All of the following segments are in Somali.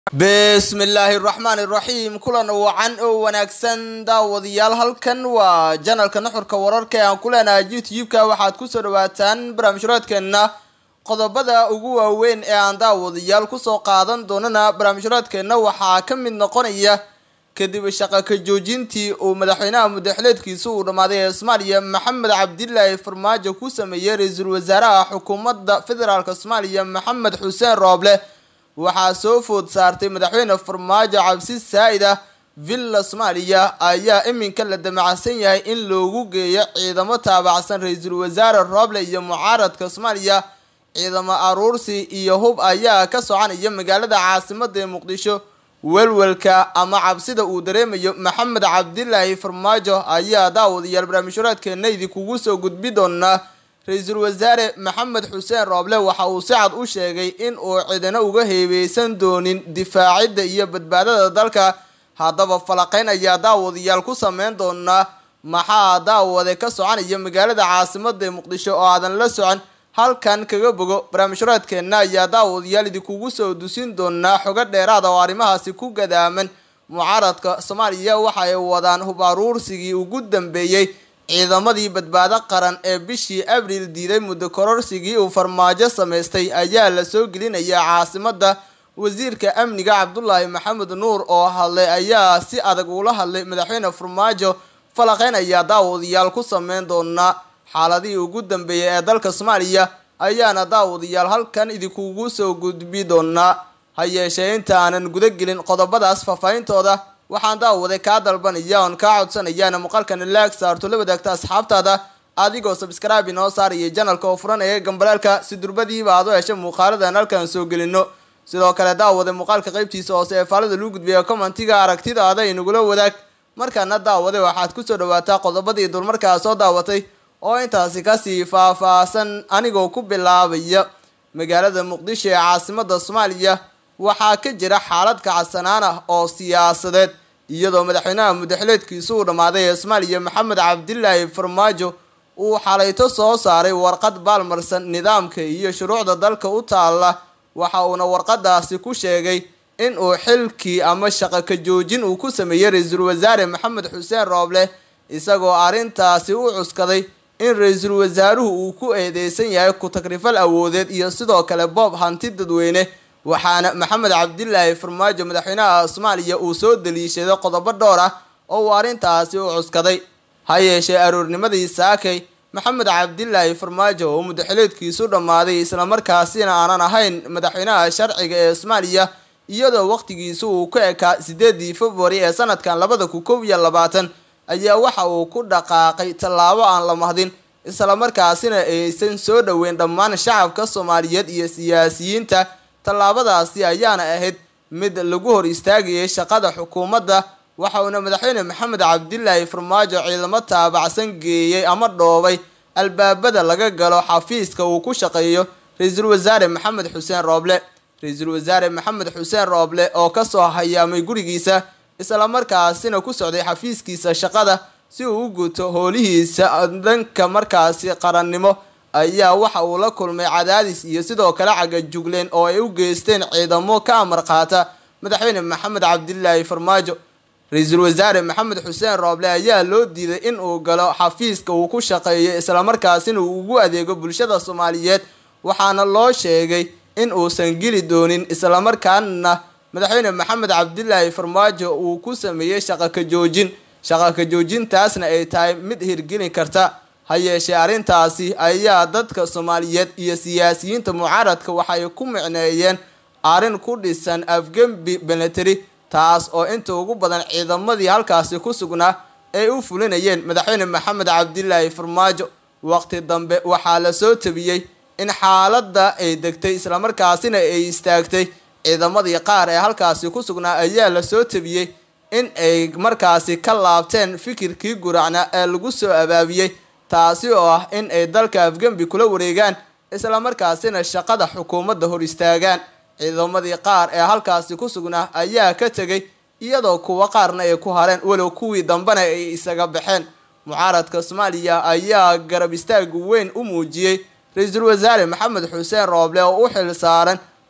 bismillaahi raxmaani raxiim kulan wacan oo wanaagsan daawadayaal halkan waa janalka nuxurka wararka ee aan ku leenahay youtube-ka waxaad kusoo dhawaataan barnaamijhuraadkeenna qodobada ugu waaweyn ee aan daawadayaal kusoo qaadan doonana barnaamijhuraadkeenna waxaa ka mid noqonaya kadib shaqa ka joojintii uu madaxweynaha mudaxileedkiisa uu dhammaaday ee soomaaliya maxamed cabdilaahi farmaajo ku sameeyey ra-iisul wasaaraha xukuumadda federaalk soomaaliya maxamed xuseen rooble waxaa soo food saartay madaxweyne farmaajo cabsi saa-id ah villa soomaaliya ayaa iminka la damacsan yahay in loogu geeyo ciidamo taabacsan ra-iisul wasaare rooble iyo mucaaradka soomaaliya ciidamo aruursi iyo hub ayaa ka soconaya magaalada caasimada ee muqdisho welwelka ama cabsida uu dareemayo maxamed cabdilaahi farmaajo ayaa daawadayaal barnaamijhuraadkeena idinkugu soo gudbi doonaa ra-iisul wasaare maxamed xuseen rooble waxa uu si cad u sheegay in uu cidina uga heebeysan doonin difaacidda iyo badbaadada dalka haddaba falaqeyn ayaa daawadayaal ku sameyn doonaa maxaa daawade ka soconaya magaalada caasimada ee muqdisho oo aadan la socon halkan kaga bogo barnaamijhuraadkeenna ayaa daawadayaal idinkugu soo dusin doonaa xogo dheeraada oo arrimahaasi ku gadaaman mucaaradka soomaaliya waxa ay wadaan hub aruursigii ugu dambeeyey ciidamadii badbaado qaran ee bishii abriil diiday muddo kororsigii uu farmaajo samaystay ayaa la soo gelinayaa caasimada wasiirka amniga cabdulaahi maxamed nuur oo hadlay ayaa si adag ula hadlay madaxweyne farmaajo falaqeyn ayaa daawadayaal ku sameyn doonaa xaaladihii ugu dambeeyay ee dalka soomaaliya ayaana daawadayaal halkan idinkugu soo gudbi doonaa ha yeeshee inta aanan guda gelin qodobadaas faahfaahintooda waxaan daawade kaa dalbanaya oon kaa codsanayaana muuqaalkana laag saarto la wadaagta asxaabtaada adigoo sabskraibe inoo saaraya janalka oo furan ee gambalaalka si durbadiiba aad u hesha muuqaaladan halkaan soo gelino sidoo kale daawade muuqaalka qaybtiisa hoose ee faalada lagu gudbiya commentiga aragtidaada inagula wadaag markaana daawade waxaad kusoo dhawaataa qodobadii dulmarkaa soo daawatay oo intaasi kasii faah-faahsan anigoo ku bilaabaya magaalada muqdisho ee caasimada soomaaliya waxaa ka jira xaalad kacsanaan ah oo siyaasadeed iyadoo madaxweynaha mudaxileedkiisa uu dhammaaday ee soomaaliya maxamed cabdilaahi farmaajo uu xalayto soo saaray warqad baalmarsan nidaamka iyo shuruucda dalka u taalla waxa uuna warqadaasi ku sheegay in uu xilkii ama shaqo ka joojin uu ku sameeyey ra-iisul wasaare maxamed xuseen rooble isagoo arrintaasi u cuskaday in ra-iisul wasaaruhu uu ku eedeysan yahay ku-tagrifal awoodeed iyo sidoo kale boob hanti dadweyne waxaana maxamed cabdilaahi farmaajo madaxweynaha soomaaliya uu soo daliishaday qodobo dhowr ah oo uu arrintaasi u cuskaday ha yeeshee aroornimadii saakay maxamed cabdilaahi farmaajo oo mudaxileedkiisu dhammaaday islamarkaasina aanan ahayn madaxweynaha sharciga ee soomaaliya iyadoo waqtigiisu uu ku ekaa sideedii februari ee sanadkan labada kun kow iyo labaatan ayaa waxa uu ku dhaqaaqay tallaabo aan la mahdin islamarkaasina aysan soo dhoweyn dhammaan shacabka soomaaliyeed iyo siyaasiyiinta tallaabadaasi ayaana ahayd mid lagu hor istaagayay shaqada xukuumadda waxa uuna madaxweyne maxamed cabdilaahi farmaajo ciidamo taabacsan geeyey ama dhoobay albaabada laga galo xafiiska uu ku shaqeeyo ra-iisul wasaare maxamed xuseen rooble ra-iisul wasaare maxamed xuseen rooble oo kasoo hayaamay gurigiisa islamarkaasina ku socday xafiiskiisa shaqada si uu u guto hoolihiisa dhanka markaasi qarannimo ayaa waxa uu la kulmay cadaadis iyo sidoo kale cagajugleen oo ay u geysteen ciidamo ka amar qaata madaxweyne maxamed cabdilaahi farmaajo ra-iisul wasaare maxamed xuseen rooble ayaa loo diiday in uu galo xafiiska uu ku shaqeeyo islamarkaasina uu ugu adeego bulshada soomaaliyeed waxaana loo sheegay in uusan geli doonin islamarkaana madaxweyne maxamed cabdilaahi farmaajo uu ku sameeyey shaqa ka joojin shaqa ka joojintaasna ay tahay mid hirgelin karta ha yeeshee arrintaasi ayaa dadka soomaaliyeed iyo siyaasiyiinta mucaaradka waxay ku micneeyeen arrin ku dhisan afgembi beleteri taas oo inta ugu badan ciidamadii halkaasi ku sugnaa ay u fulinayeen madaxweyne maxamed cabdilaahi farmaajo waqti dambe waxaa la soo tabiyey in xaaladda ay degtay islamarkaasina ay istaagtay ciidamadii qaar ee halkaasi ku sugnaa ayaa la soo tabiyey in ay markaasi ka laabteen fikirkii guracna ee lagu soo abaabiyey taasi oo ah in ay dalka afgembi kula wareegaan islamarkaasina shaqada xukuumadda hor istaagaan ciidamadii qaar ee halkaasi ku sugnaa ayaa ka tegay iyadoo kuwa qaarna ay ku hareen walow kuwii dambena ay isaga baxeen mucaaradka soomaaliya ayaa garab istaag weyn u muujiyey ra-iisul wasaare maxamed xuseen rooble oo u xil saaran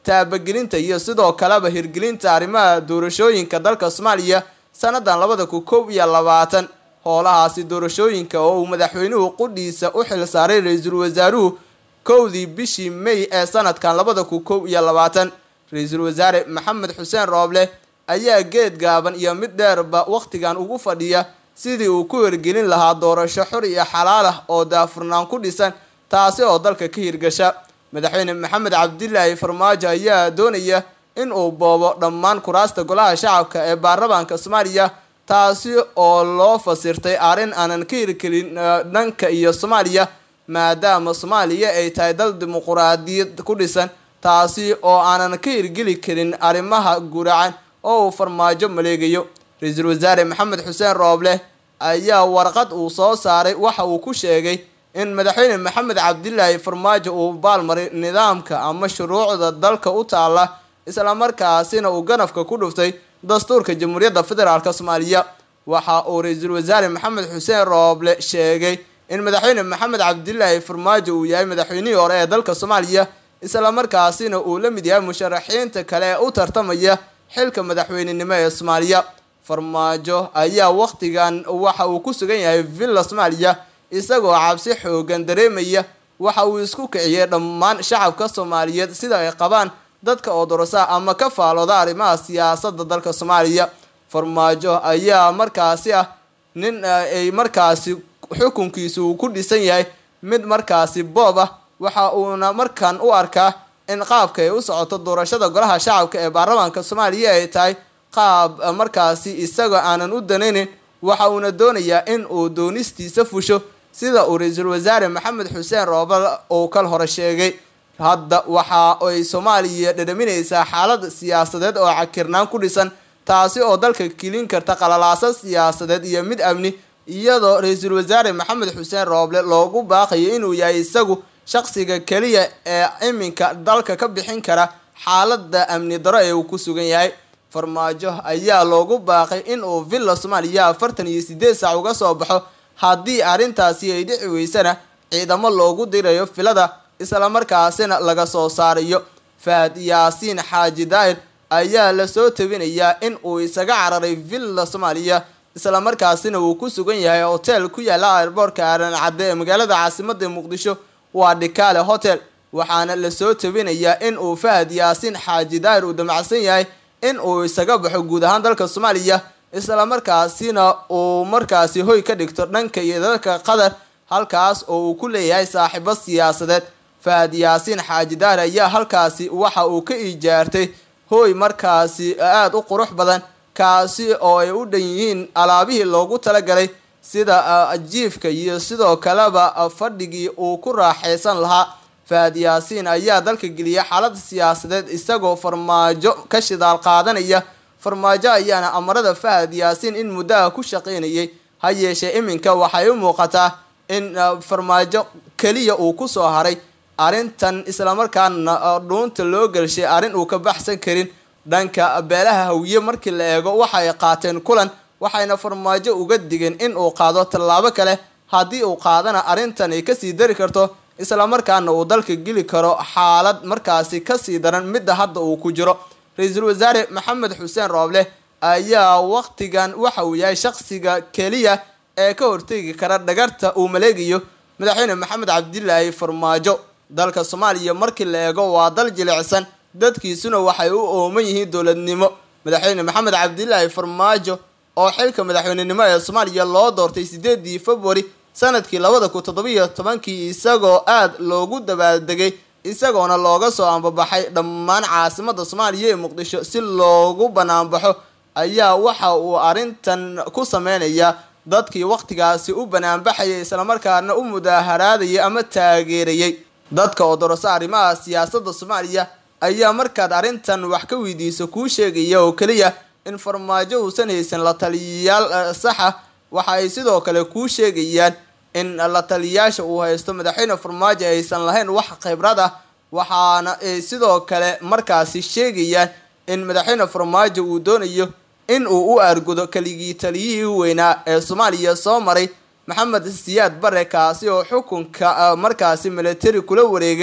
taabagelinta iyo sidoo kaleba hirgelinta arrimaha doorashooyinka dalka soomaaliya sannadan labada kun kow iyo labaatan howlahaasi doorashooyinka oo uu madaxweynuhu qudhiisa u xil saaray ra-iisul wasaaruhu kowdii bishii may ee sanadkan labada kun kow iyo labaatan ra-iisul wasaare maxamed xuseen rooble ayaa geed gaaban iyo mid dheerba wakhtigan ugu fadhiya sidii uu ku hirgelin lahaa doorasho xor iyo xalaal ah oo daafurnaan ku dhisan taasi oo dalka ka hirgasha madaxweyne maxamed cabdilaahi farmaajo ayaa doonaya in uu boobo dhammaan kuraasta golaha shacabka ee baarlamaanka soomaaliya taasi oo loo fasirtay arrin aanan ka hirgelin dhanka iyo soomaaliya maadaama soomaaliya ay tahay dal dimuquraadiyad ku dhisan taasi oo aanan ka hirgeli karin arrimaha guracan oo uu farmaajo maleegayo ra-iisul wasaare maxamed xuseen rooble ayaa warqad uu soo saaray waxa uu ku sheegay in madaxweyne maxamed cabdilaahi farmaajo uu baalmaray nidaamka ama shuruucda dalka u taala islamarkaasina uu ganafka ku dhuftay dastuurka jamhuuriyadda federaalk soomaaliya waxa uu ra-iisul wasaare maxamed xuseen rooble sheegay in madaxweyne maxamed cabdilaahi farmaajo uu yahay madaxweynihii hore ee dalka soomaaliya islamarkaasina uu la mid yahay musharaxiinta kale ee u tartamaya xilka madaxweynenimo ee soomaaliya farmaajo ayaa wakhtigan waxa uu ku sugan yahay villa soomaaliya isagoo cabsi xoogan dareemaya waxa uu isku kiciyay dhammaan shacabka soomaaliyeed sida ay qabaan dadka oo dorosa ama ka faalooda arrimaha siyaasadda dalka soomaaliya farmaajo ayaa markaasi ah nin ay markaasi xukunkiisu uu ku dhisan yahay mid markaasi boob ah waxa uuna markan u arkaa in qaabka ay u socoto doorashada golaha shacabka ee baarlamaanka soomaaliya ay tahay qaab markaasi isagoo aanan u danaynin waxa uuna doonayaa in uu doonistiisa fusho sida uu ra-iisul wasaare maxamed xuseen roobal uu kal hore sheegay hadda waxa ay soomaaliya dhadhaminaysaa xaalad siyaasadeed oo cakirnaan ku dhisan taasi oo dalka kelin karta qalalaasa siyaasadeed iyo mid amni iyadoo ra-iisul wasaare maxamed xuseen rooble loogu baaqayo inuu yahay isagu shaqsiga keliya ee iminka dalka ka bixin kara xaalada amni daro ee uu ku sugan yahay farmaajo ayaa loogu baaqay in uu villa soomaaliya afartan iyo sideed saac uga soo baxo haddii arrintaasi ay dhici weysana ciidamo loogu dirayo filada islamarkaasina laga soo saarayo fahad yaasiin xaaji daahir ayaa lasoo tabinayaa in uu isaga cararay villa soomaaliya islamarkaasina uu ku sugan yahay hotel ku yaala airboortka aaran cadde ee magaalada caasimada muqdisho waa dhikaale hotel waxaana lasoo tabinayaa in uu fahad yaasiin xaaji daahir uu damacsan yahay in uu isaga baxo guud ahaan dalka soomaaliya islamarkaasina uu markaasi hoy ka dhigto dhanka iyo dalka qatar halkaas oo uu ku leeyahay saaxiibo siyaasadeed fahad yaasiin xaaji daahir ayaa halkaasi waxa uu ka ijaartay hooy markaasi aada u qurux badan kaasi oo ay u dhan yihiin alaabihii loogu talagalay sida jiifka iyo sidoo kaleba fadhigii uu ku raaxaysan lahaa fahad yaasiin ayaa dalka geliya xaalad siyaasadeed isagoo farmaajo ka shidaal qaadanaya farmaajo ayaana amarada fahad yaasiin in muddaha ku shaqaynayay ha yeeshee iminka waxay u muuqataa in farmaajo keliya uu kusoo haray arrintan islamarkaana dhuunta loo gelshay arrin uu ka baxsan karin dhanka beelaha hawiye markii la eego waxay qaateen kulan waxayna farmaajo uga digeen in uu qaado tallaabo kale haddii uu qaadana arrintan ay kasii dari karto islamarkaana uu dalka geli karo xaalad markaasi kasii daran midda hadda uu ku jiro ra-iisul wasaare maxamed xuseen rooble ayaa waqtigan waxa uu yahay shaqsiga keliya ee ka hortegi kara dhagarta uu maleegayo madaxweyne maxamed cabdilaahi farmaajo dalka soomaaliya markii la eego waa dal jilicsan dadkiisuna waxay u ooman yihiin dowladnimo madaxweyne maxamed cabdilaahi farmaajo oo xilka madaxweynenimo ee soomaaliya loo doortay sideedii februari sanadkii labada kun toddobiyo tobankii isagoo aada loogu dabaaldegay isagoona looga soo ambabaxay dhammaan caasimada soomaaliya ee muqdisho si loogu banaanbaxo ayaa waxa uu arrintan ku sameynayaa dadkii waqtigaasi u banaanbaxayay islamarkaana u mudaaharaadayay ama taageerayay dadka oo doroso arrimaha siyaasadda soomaaliya ayaa markaad arrintan wax ka weydiiso kuu sheegaya oo keliya in farmaajo uusan haysan la taliyayaal saxa waxa ay sidoo kale kuu sheegayaan in la taliyayaasha uu haysto madaxweyne farmaajo aysan lahayn wax khibrad ah waxaana ay sidoo kale markaasi sheegayaan in madaxweyne farmaajo uu doonayo in uu u aargudo keligii taliyihii weynaa ee soomaaliya soo maray maxamed siyaad bare kaasi oo xukunka markaasi militari kula wareegay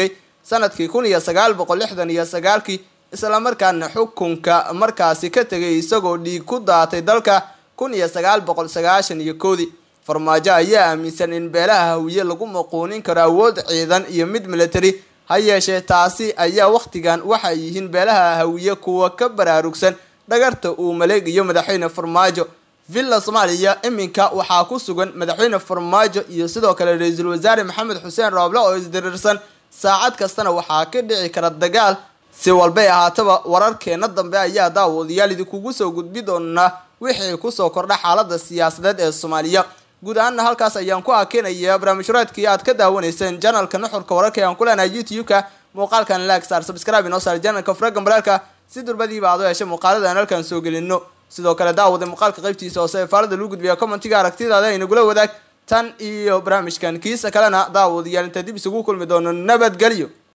sanadkii kun iyo sagaal boqol lixdan iyo sagaalkii islamarkaana xukunka markaasi ka tegay isagoo dhiig ku daatay dalka kun iyo sagaal boqol sagaashan iyo koodii farmaajo ayaa aaminsan in beelaha hawiye lagu maquunin karo awood ciidan iyo mid military ha yeeshee taasi ayaa wakhtigan waxay yihiin beelaha hawiye kuwa ka baraarugsan dhagarta uu maleegayo madaxweyne farmaajo villa soomaaliya iminka waxaa ku sugan madaxweyne farmaajo iyo sidoo kale ra-iisul wasaare maxamed xuseen rooble oo isdirirsan saacad kastana waxaa ka dhici kara dagaal si walbay ahaataba wararkeena dambe ayaa daawadayaal idinkugu soo gudbi doonaa wixii kusoo kordha xaalada siyaasadeed ee soomaaliya guud ahaana halkaas ayaan ku akeenaya barnaamijhuraadkii aad ka daawanayseen janalka nuxurka wararka aan ku leenahay youtube-ka muuqaalkan like star subscribe inoo saar janalka faraga maraalka si durbadiiba aad u heshay muuqaalada aan halkan soo gelino sidoo kale daawada muuqaalka qaybtiisa hoose ee faalada lagu gudbiya commentiga aragtidaada inagula wadaag tan iyo barnaamijkan kiisa kalena daawadayaal inta dib isugu kulmi doono nabadgelyo